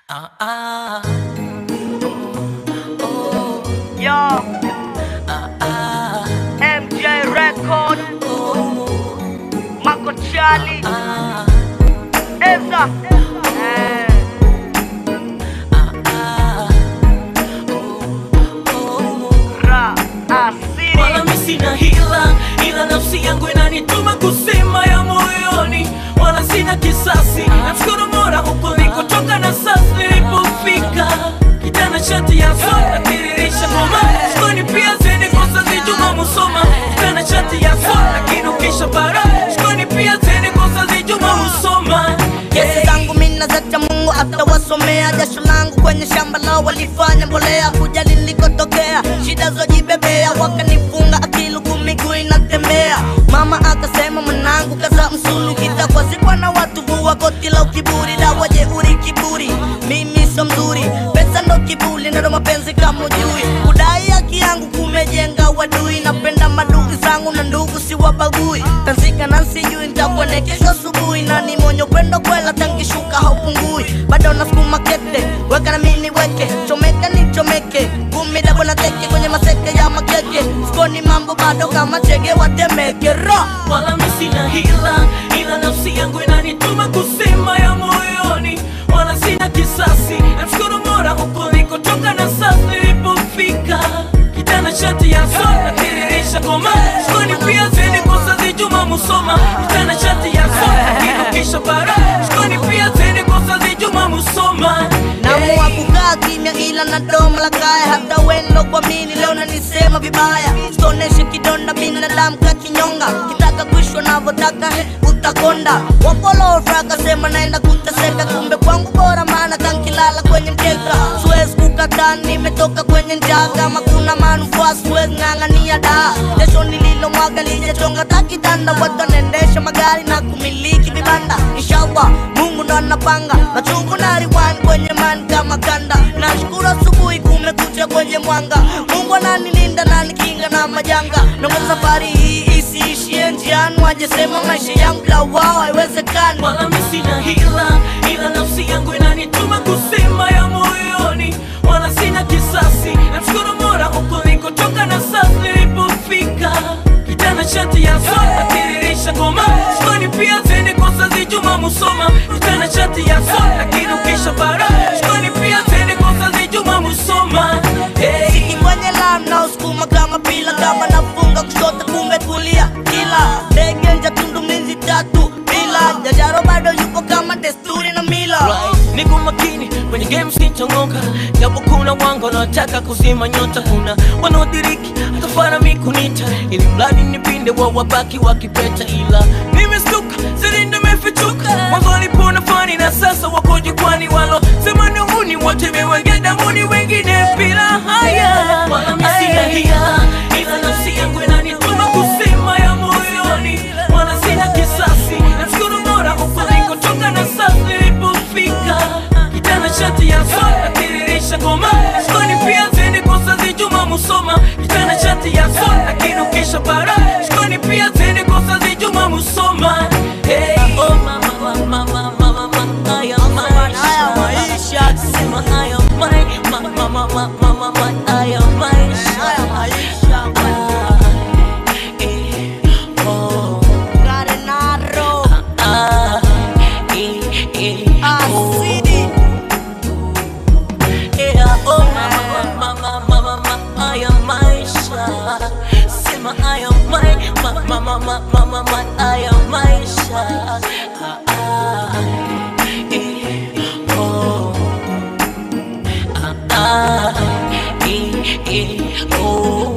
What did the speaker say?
Ah, ah, Yo, ah, ah, MJ Record, oh, Mako Charlie, ah, Eza. Eh, ah, ah, oh, Ra, Asiri. wala mi sina hila, ila nafsi yangu inanituma kusema ya moyoni, wala sina kisasi. Namshukuru Mola huko nilikotoka na sasa nilipofika, kijana shati ya soda tiririsha ngoma, shikoni pia zeni kosa zijuma musoma, kijana shati ya soda kinukisha bara, shikoni pia zeni kosa zijuma musoma. Kesi zangu mina zacha Mungu atawasomea. Jasho langu kwenye shamba lao walifanya mbolea, kujali nilikotokea, shida zojibebea, wakanifunga akili huku miguu inatembea. Mama akasema mwanangu, kaza msulu, kitakwazikwa na watu, vua koti la ukiburi, dawa jeuri kiburi, mimi sio mzuri, pesa ndo kiburi, ndo mapenzi kama ujui, kudai haki yangu kumejenga wadui, napenda madugu zangu na ndugu siwabagui, tanzika na sijui nitakuwa ne kesho asubuhi, na ni mwenye upendo kwela, tangishuka haupungui, bado nasukuma kete, weka na mimi weke, chomeka ni chomeke, kumi dabo na teke kwenye maseke ya makeke, sikoni mambo bado kama chege watemeke ro wala mi sina hila, ila nafsi yangu inanituma kusema ya moyoni, wala sina kisasi. Namshukuru Mola huko nilikotoka na sasa nilipofika, kijana shati ya soda tiririsha ngoma, shikoni pia zeni kosa zijuma musoma, kijana shati ya soda kinukisha bara, shikoni pia zeni kosa zijuma musoma. Naamua kukaa kimya ila na domo la kaya, hata wendo kwa mini leo nanisema vibaya, stoneshe kidonda binadamu kakinyonga, kitaka kuishwa navyotaka he, utakonda. Wapolofra kasema naenda kuteseka, kumbe kwangu bora, maana kankilala kwenye mkeka, siwezi kukataa, nimetoka kwenye njaa, kama kuna manufaa siwezi ng'ang'ania daa, jasho nililomwaga lijachonga takitanda, watu wanaendesha magari na kumiliki vibanda, inshallah Mungu ndo anapanga machungu na riwani kwenye mani kama kanda. Nashukuru asubuhi kumekucha kwenye mwanga, Mungu ananilinda na nikinga na majanga. Naomba safari hii isiishie njiani, wajesema maisha yangu la wao haiwezekani. wala mi sina hila, ila nafsi yangu inanituma kusema ya moyoni, wala sina kisasi. Namshukuru Mola huko nilikotoka na sasa nilipofika, kijana shati ya soda tiririsha ngoma, shikoni pia zeni kosa zijuma musoma, kijana shati ya soda kinukisha bara, shikoni pia zeni kosa zijuma musoma. Hey. Siki kwenye lam na usukuma kama pila, kama nafunga kushoto kumbe kulia, kila ndege nja tundu mizi tatu bila jajaro bado yupo kama desturi na mila Right. Niko makini kwenye game sitongoka, japo kuna wangu wanaotaka kuzima nyota, kuna wanaodiriki hata fara mikunita, ili mradi nipinde wa wabaki wakipeta, ila nimestuka siri nimefichuka, mwanzo walipona fani na sasa wako jukwani, walo sema ni uhuni wote mewenge damuni, wengine bila haya, wala mi sina hila, ila nafsi yangu inanituma kusema ya moyoni, wala sina kisasi, namshukuru Mola huko nilikotoka na sasa nilipofika, kijana shati ya soda tiririsha ngoma, shikoni pia zeni kosa zijuma musoma, kijana shati ya soda kinukisha bara, shikoni pia zeni kosa zijuma musoma. Hey, oh mama, mama, mama, mama, haya haya maisha, maisha sema haya mai, mama, mama, mama, mama, haya maisha. haya maisha Ah, eh, oh. Garenaro Ah, eh, eh, oh. Asidi Yeah, oh, mama, mama, mama, mama, haya maisha. Sema haya mai- ma- ma- ma- ma- ma- ma- ma- haya maisha. Ah, ah, eh, oh. Ah, ah, eh, eh, oh.